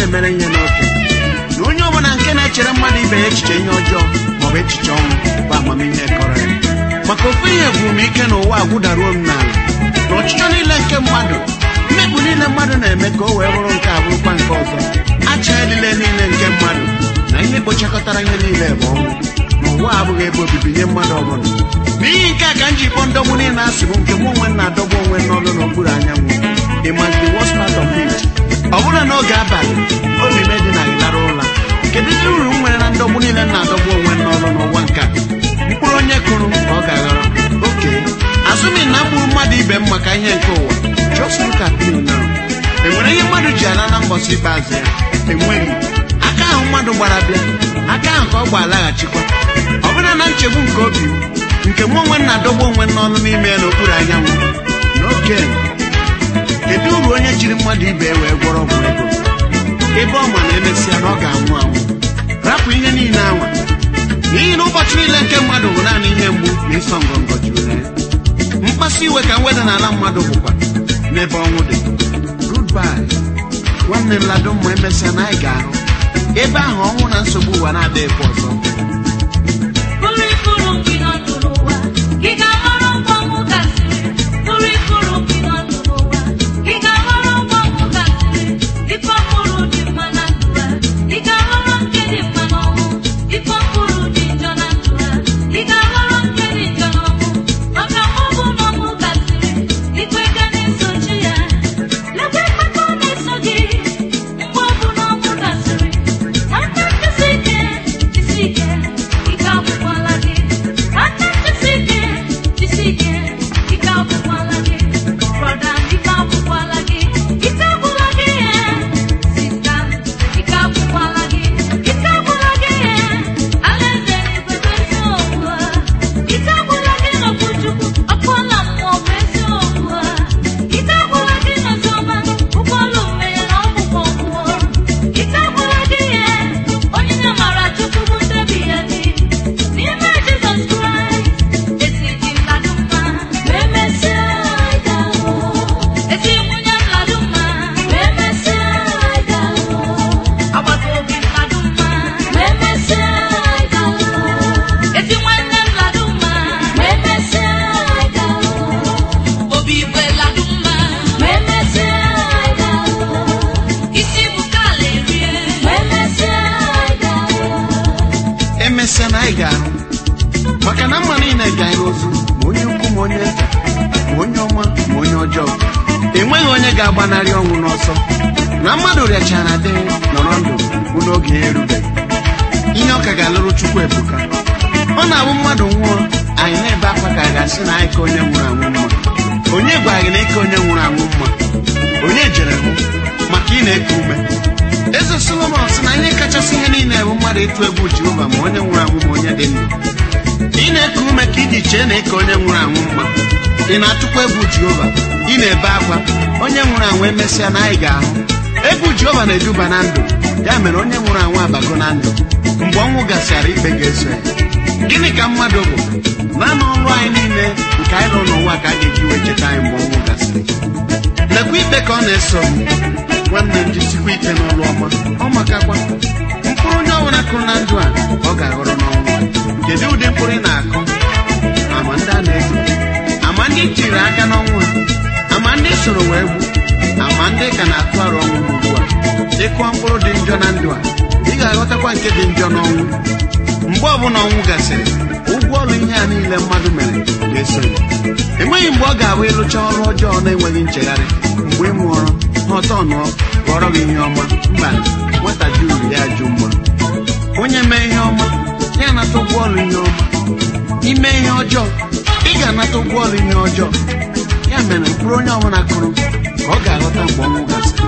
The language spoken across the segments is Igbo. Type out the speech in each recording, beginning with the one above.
na-emere ihe n'oke na onye ọbụla nke na-echere mmadụ ibe ya echiche ihe ọjọọ maọbụ echiche ọnwụ bụ amamihe kọrọ ya maka ofu ihe gwuru m ike n'ụwa a gwụdaruo m n'ala na ọchịchọ niile nke mmadụ mmekpu niile mmadụ na-eme ka o wee bụrụ nke a bụrụkwa nke ọzọ acha elile niile nke mmadụ na ihe kpochakọtara ihe niile bụ ọnwụ na ụwa abụghị ebe obibi nye mmadụ ọbụla n'ihi nke a ka m ji kpọọ ndọgbu niile asị bụ nke mụ onwe m na-adọgbu onwe m n'ọnụ n'okpuru anyanwụ ị must the worst part of it ọ bụla n'oge abalị obi m dị na ịlara ụra kedu ihe uru m nwere na ndọgbu niile m na-adọgbu onwe m n'ọnụ n'ụwa nke a mkpụrụ onye kụrụ ka ọ ga-aghọrọ oke asụmi na mgburu mmadụ ibe m maka ihe nke ụwa just look at me now enwere ihe mmadụ ji ala na mbọsị ikpeazụ ya enweghị aka ahụ mmadụ gbara bịa aka ahụ ka ọ gba alaghachikwa ọ bụla na nchegbu nke obi m nke mụ onwe m na-adọgbu onwe m n'ọnụ n'ime ya n'okpuru anyanwụ n'oge kedu uru onye jiri mmadụ ibe ya wee gwọrọ ọgwụ ego ebe ọ ma na emesịa na ọ ga-anwụ anwụ rapụ ihe niile anwa n'ihi na ụbọchị niile nke mmadụ bụ naanị ihe mgbu na ịsọ ngọngọ juru na ya mkpasu iwe ka mweda n'ala mmadụ bụkwa n'ebe ọnwụ dị goodbye nwanne m lado mma emesịa na anyị ga-ahụ ebe ahụ ọnwụ na nsogbu ụwa na-adịghịkwa ọzọ Bụrụ ifuru gị nọ ndụ n'ụwa, ị ga-aghọrọ ngwa ọnwụ gasịrị. Bụrụ ifuru gị nọ ndụ n'ụwa, ị ga-aghọrọ ngwa ọnwụ gasịrị. Ife ọhụrụ dị mma na ndụ ha, ị ga-aghọrọ nke dị mma n'ọnwụ. Ife ọhụrụ dị njọ na ndụ ha, ị ga-aghọrọ nke dị njọ n'ọnwụ. Maka mgbe ọ bụ na ọnwụ gasịrị, ikpe ga na-esochi ya. Lekwa ikpe ọ na-eso gị, mgbe ọ bụ na ọnwụ gasịrị. Aka jisi ike, jisi ike, ike agwụkwala gị. Aka jisi ike, jisi ike, ike agwụkwala gị. Brọda, ike agwụkwala gị. Ike agwụla gị ihe. Sista, ike agwụkwala gị. Ike agwụla gị ihe. Alaeze n'igwe bụ eziokwu ha. Ike agwụla gị n'okwu Chukwu, ọkụọla mmụọ bụ eziokwu ha. Ike agwụla gị n'oziọma, ụgbọelu mmehie na ọgwụgwọ ọgwụgwọ. Ike agwụla gị ihe. Onyinye amara Chukwu bụ ndebi ya dị. N'ime Jizọs Kraịst, ezi dị mmadụ mma, ma emesịa anyị ga-ahụ. Ezi nwunye mmadụ mma, ma emesịa anyị ga-ahụ. Agbata obi mmadụ mma, ma emesịa anyị ga-ahụ. Ezi nwanne mmadụ mma, ma emesịa anyị ga-ahụ. Obi igwe mmadụ mma, ma emesịa anyị ga-ahụ. Isi bụ kala erie, ma emesịa anyị ga-ahụ. emesịa na anyị ga-ahụ maka na mma niile ga-anyị ozu ma onye ukwu ma onye nta ma onye ọma ma onye ọjọọ enweghị onye ga-agbanarị ọnwụ n'ọsọ na mmadụ rịachara dị nọrọ ndụ bụ n'oge ya erubeghị ihe ọ ka ga-alụrụ chukwu ebuka ọ na-abụ mmadụ nwụọ anyị na-ebe akwa ka a ga-asị na anyị ka onye nwụrụ anwụ mma onye gwara gị na ike onye nwụrụ anwụ mma onye jere hụ maka ị na-eku ume eze solomon sị na ihe kachasị ihe niile bụ mmadụ ịtụ egwu jehova ma onye nwụrụ anwụ ma onye dị ndụ ị na-eku ume ka iji chee na ike onye nwụrụ anwụ mma ị na-atụkwa egwu jehova ị na-ebe akwa onye nwụrụ anwụ emesịa na anyị ga-ahụ egwu jehova na-eduba na ndụ ya mere onye nwụrụ anwụ abago na ndụ mgbe ọnwụ gasịara ikpe ga-eso ya gịnị ka mmadụ bụ naanị ọrụ anyị niile nke anyị nọ n'ụwa ka a ga-eji wee cheta anyị mgbe ọnwụ gasịrị lekwa ikpe ka ọ na-eso m nwanne m jisikwa ike n'ọrụ ọma ọ makakwa mkpụrụ onye ọbụla kụrụ na ndụ a ọ ga-aghọrọ n'ọnwụ kedu ụdị mkpụrụ ị na-akụ ama ndị a na-ezo ama ndị tiri aka n'ọnwụ ha ama ndị soro wee gbu ama ndị ka na-atụ arụ ọnwụ ugbu a ịkụọ mkpụrụ dị njọ na ndụ a ị ga-aghọtakwa nke dị njọ n'ọnwụ mgbe ọbụla ọnwụ gasịrị ụgwọ ọrụ ihe a niile mmadụ mere ga-eso ya enweghị mgbe ọ ga-abụ ịlụcha ọrụ ọjọọ na-enweghị nchegharị mgbe ị mụọrọ ha ọtọ nụọ ghọrọ gị ihe ọma mba nwata ji uru ya jụ mma onye mee ihe ọma ya anata ụgwọ ọrụ ihe ọma ime ihe ọjọọ ị ga-anata ụgwọ ọrụ ihe ọjọọ ya mere mkpụrụ onye ọbụla kụrụ ka ọ ga-aghọta mgbe ọnwụ gasịrị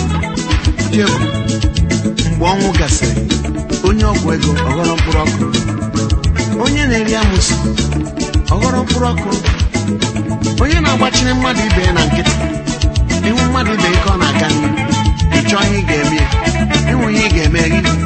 Dị egwu, mgbe ọnwụ gasịrị onye ọgwụ ego ọghọrọ mkpụrụ ọkụ onye na-eri amụsị ọghọrọ mkpụrụ ọkụ onye na-agbachiri mmadụ ibe ya na nkịtị ịhụ mmadụ ibe ya ka ọ na-aga n'ihu ị chọọ ihe ị ga-eme ya ịhụ ihe ị ga-eme gị